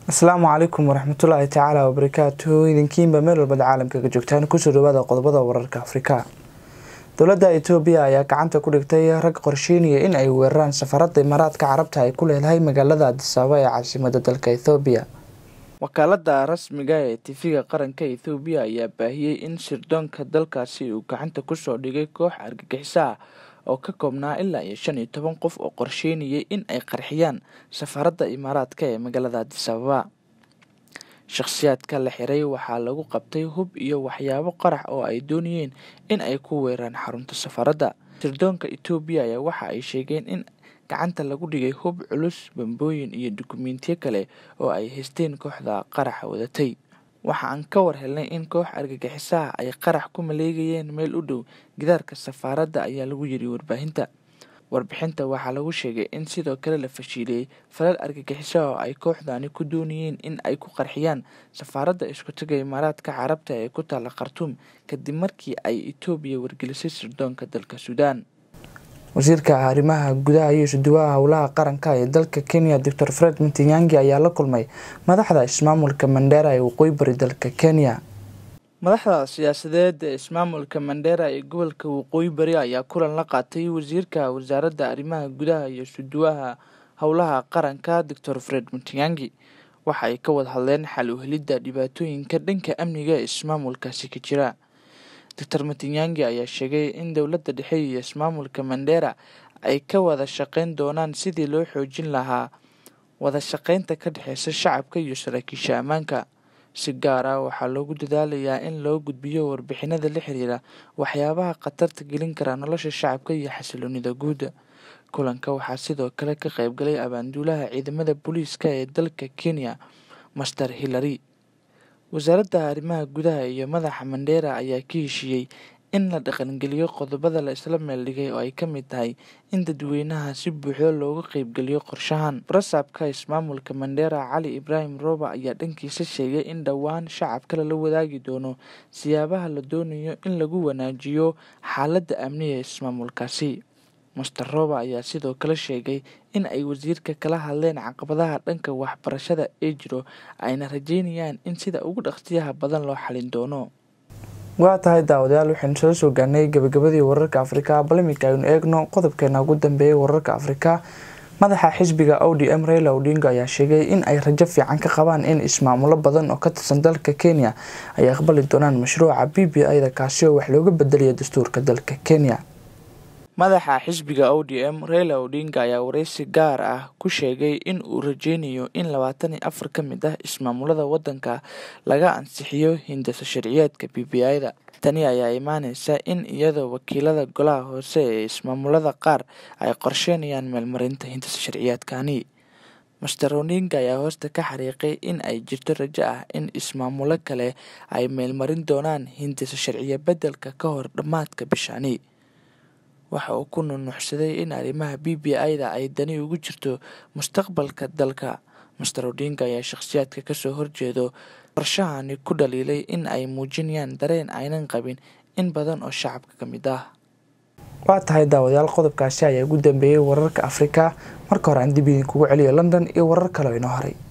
asalaamu calaykum waraxmatullaahi tacaala wabarakaatuhu idinkiinba meel walbad caalamka ka joogtaan kusoo dhawaada qodobada wararka afrika dowladda itoobiya ayaa gacanta ku dhigtay rag qorsheynaya in ay weeraraan safaradda imaaraadka carabta ay ku leedahay magaalada adisababa ee caasimada dalka ethoobiya wakaalada rasmiga ee tifiga qaranka ethoobiya ayaa baahiyey in sirdoonka dalkaasi uu gacanta kusoo dhigay koox argagixiso ah oo ka koobnaa ilaa iyo shan iyo toban qof oo qorsheynayay in ay qarxiyaan safaradda imaaraadka ee magaalada adisababa shakhsiyaadka la xiray waxaa lagu qabtay hub iyo waxyaabo qarax oo ay doonayeen in ay ku weeraan xarunta safaradda sirdoonka etoobiya ayaa waxa ay sheegeen in gacanta lagu dhigay hub culus bambooyin iyo dukumentiyo kale oo ay haysteen kooxda qaraxa wadatay waxa aan ka war helnay in koox argagixisaha ay qarax ku maleegayeen meel u dhow gidaarka safaaradda ayaa lagu yiri warbaahinta warbixinta waxaa lagu sheegay in sidoo kale la fashiiliyey falal argagixiso oo ay kooxdani ku doonayeen in ay ku qarxiyaan safaaradda iskutaga imaaraadka carabta ee ku taalla khartuum kadib markii ay etoobiya wargelisay sirdoonka dalka suudaan wasiirka arrimaha gudaha iyo isuduwaha howlaha qaranka ee dalka kenya docor fred mtinyangi ayaa la kulmay madaxda ismaamulka mandera ee waqooyi bari dalka kenya madaxda siyaasadeed ee ismaamulka mandera ee gobolka waqooyi bari ayaa kulan la qaatay wasiirka wasaaradda arrimaha gudaha iyo isuduwaha howlaha qaranka docor fred mtinyangi waxa ay ka wada hadleen xal u helidda dhibaatooyinka dhanka amniga ee ismaamulkaasi ka jira doctor matinyangi ayaa sheegay in dowladda dhexe iyo ismaamulka mandera ay ka wada shaqeyn doonaan sidii loo xoojin lahaa wada shaqeynta ka dhexeysa shacabka iyo saraakiisha ammaanka si gaar ah waxaa loogu dadaalayaa in loo gudbiyo warbixinada la xiriira waxyaabaha khatarta gelin kara nolosha shacabka iyo xasiloonida guud kulanka waxaa sidoo kale ka qaybgalay abaanduulaha ciidamada booliiska ee dalka kenya master hillary wasaaradda arrimaha gudaha iyo madaxa mandera ayaa ka heshiiyey in la dhaqangeliyo qodobada la isla meeldhigay oo ay ka mid tahay in dadweynaha si buuxdo looga qeybgeliyo qorshahan barasaabka ismaamulka mandera cali ibraahim rooba ayaa dhankiisa sheegay in dhowaan shacabka lala wadaagi doono siyaabaha la doonayo in lagu wanaajiyo xaaladda amniga ee ismaamulkaasi master rooba ayaa sidoo kale sheegay in ay wasiirka kala hadleen caqabadaha dhanka waxbarashada ee jiro ayna rajeynayaan in sida ugu dhaqsiyaha badan loo xalin doono waa tahay daawadayaal waxaynu soo soo gaarnay gabagabadii wararka afrika bal iminka aynu eegno qodobkeena ugu dambeeyay wararka afrika madaxa xisbiga o d m raila odinga ayaa sheegay in ay rajo fiican ka qabaan in ismaamulo badan oo ka tirsan dalka kenya ay aqbali doonaan mashruuca b b i da kaasi oo wax looga bedelayo dastuurka dalka kenya madaxa xisbiga o d m raila odinga ayaa wareysi gaar ah ku sheegay in uu rajeynayo in labaatan iyo afar ka mid ah ismaamulada wadanka laga ansixiyo hindasa sharciyeedka b b i da tani ayaa imaaneysa in iyadoo wakiilada golaha hoose ee ismaamulada qaar ay qorsheynayaan meelmarinta hindasa sharciyeedkani master odinga ayaa hoosta ka xariiqay in ay jirto rajo ah in ismaamulo kale ay meelmarin doonaan hindasa sharciye bedelka ka hor dhammaadka bishani waxa uu ku nunuuxsaday in arrimaha b b i da ay dani ugu jirto mustaqbalka dalka master odinga ayaa shakhsiyaadka kasoo horjeedo qorshahani ku dhaliilay in ay muujinayaan dareen aynan qabin in badan oo shacabka ka mid ah waa tahay daawadayaal qodobkaasi ayaa ugu dambeeyey wararka afrika marka hore aan dib idinkugu celiyo london iyo warar kale oo inoo haray